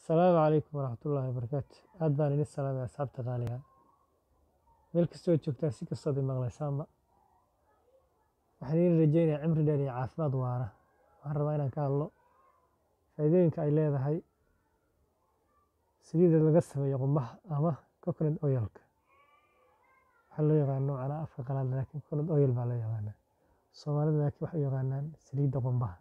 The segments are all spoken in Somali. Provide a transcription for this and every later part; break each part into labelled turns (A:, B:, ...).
A: Asalaamu calaykum waraxmatullaahi wabarakaatu. Aad baan idin salaamay asxaabta qaaliga. Meel kastoo aad joogtaan si kastood i maqlaysaanba. Waxaan idin rajaynayaa cimri dheer iyo caafimaad waara. Waxaan rabaa inaan ka hadlo faa'iidooyinka ay leedahay saliidda laga sameeyo qumbaha ama coconut oil-ka. Waxaa loo yaqaan noocan afka qalaad laakiin coconut oil baa loo yaqaanaa. Soomaalida laakiin waxay u yaqaanaan saliidda qumbaha.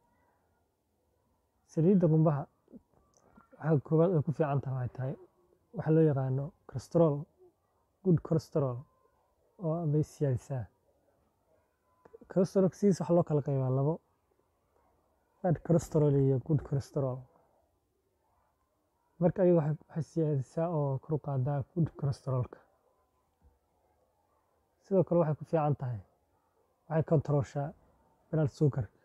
A: Saliidda qumbaha waxa koowaad ay ku fiican tahay waxay tahay waxa loo yaqaano cholesterol, good cholesterol oo bay siyaadisaa. Cholesterol sidiisa waxaa loo kala qaybaa labo bad cholesterol iyo good cholesterol. Marka ayaga waxay waxay siyaadisaa oo kor u qaadaa good cholesterol-ka. Sidoo kale waxay ku fiican tahay waxay control-shaa blood sugar-ka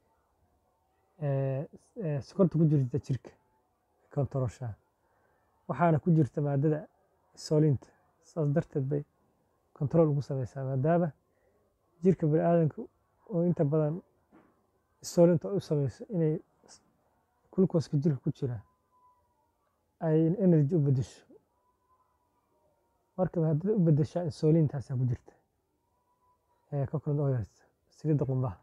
A: ee ee sokorta ku jirta jirka control-shaa. Waxaana ku jirta maadada insulin-ta. Saas darteed bay control ugu sameysaa maadaama jirka bini'aadamka oo inta badan insulin-ta u sameyso inay glucose-ka jirka ku jira ay energy u beddesho. Marka maadada u beddeshaa insulin-taasaa ku jirta ee coconut oil saliidda qumbaha.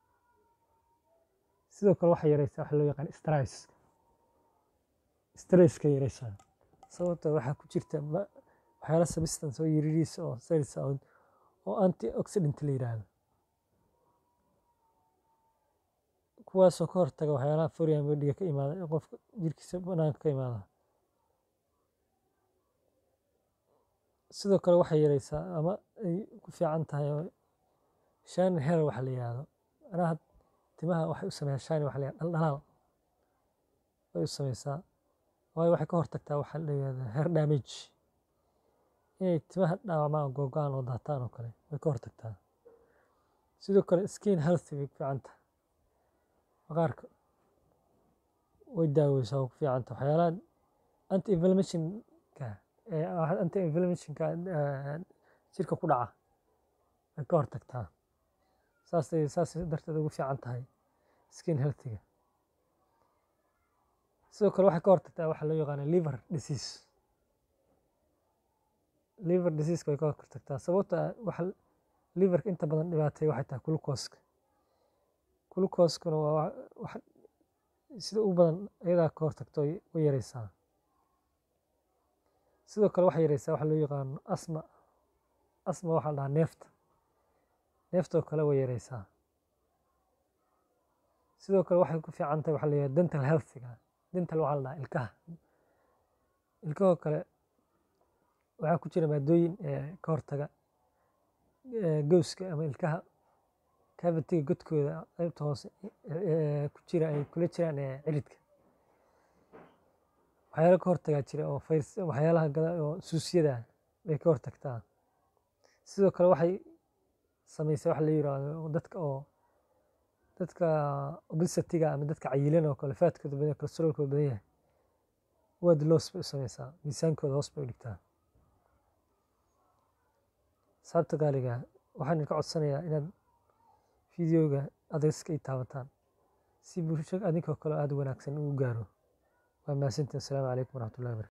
A: Sidoo kale waxay yareysaa waxa loo yaqaan stress. Stress-ka yareysaa. Sababtoo ah waxaa ku jirta ma waxyaalo substance oo yariis oo cells ah oo antioxidant la yiraahdo. Kuwaasoo ka hortaga waxyaalaha foreign body-ga ka imaada ee qofka jirkiisa banaanka ka imaada. Sidoo kale waxay yareysaa ama ay ku fiican tahay shine hair waxa la yiraahdo. Macnaha timaha waxay u sameysaa shine waxa la yiraahdo dhaldhalaal bay u sameysaa. Waayo waxay ka hortagtaa waxa la yiraahdo hair damage. Inay timaha dhaawacmaan oo googo'aan oo daataan oo kale way ka hortagtaa. Sidoo kale skin health bay ku fiican tahay. Maqaarka way daaweysaa oo ku fiican tahay. Waxyaalaha anti-inflammation-ka ee anti-inflammation-ka jirka ku dhaca way ka hortagtaa. Saas ay saas darteed ugu fiican tahay skin health-ga. Sidoo kale waxay ka hortagtaa waxa loo yaqaan liver disease. Liver disease-ka way ka hortagtaa sababtoo ah waxa liver-ka inta badan dhibaateeya waxay tahay glucose-ka. Glucose-kuna waa wax sida ugu badan ayadaa ka hortagto way yareysaa. Sidoo kale waxay yareysaa waxa loo yaqaan asthma. Asthma waxaa la dhahaa neefta. Neefta oo kale way yareysaa. Sidoo kale waxay ku fiican tahay waxa la yiraahdo dental health-ga. Dental waxaa la dhahaa ilkaha. Ilkahoo kale waxaa ku jira maadooyin ee ka hortaga ee gowska ama ilkaha cavity-ga godkooda qaybta hoose ee ku jira ay kula jiraan ee ciridka. Waxyaalo ka hortagaa jira oo fayras waxyaalaha gada oo suusyada bay ka hortagtaa. Sidoo kale waxay sameysaa waxa la yiraahdo dadka oo dadka obesity-ga ama dadka cayilan oo kale fat-kooda badan yahay cholesterol-kooda badan yahay weight loss bay u sameysaa. Miisaankooda hoos bay u dhigtaa. Asxaabta qaaliga waxaan idinka codsanayaa inaad fiidiyowga adress-ka i taabataan si bulshada adinkoo kale aad u wanaagsan u gaaro. Waa mahadsantihiin. Asalaamu calaykum waraxmatullaahi wabarakaatu.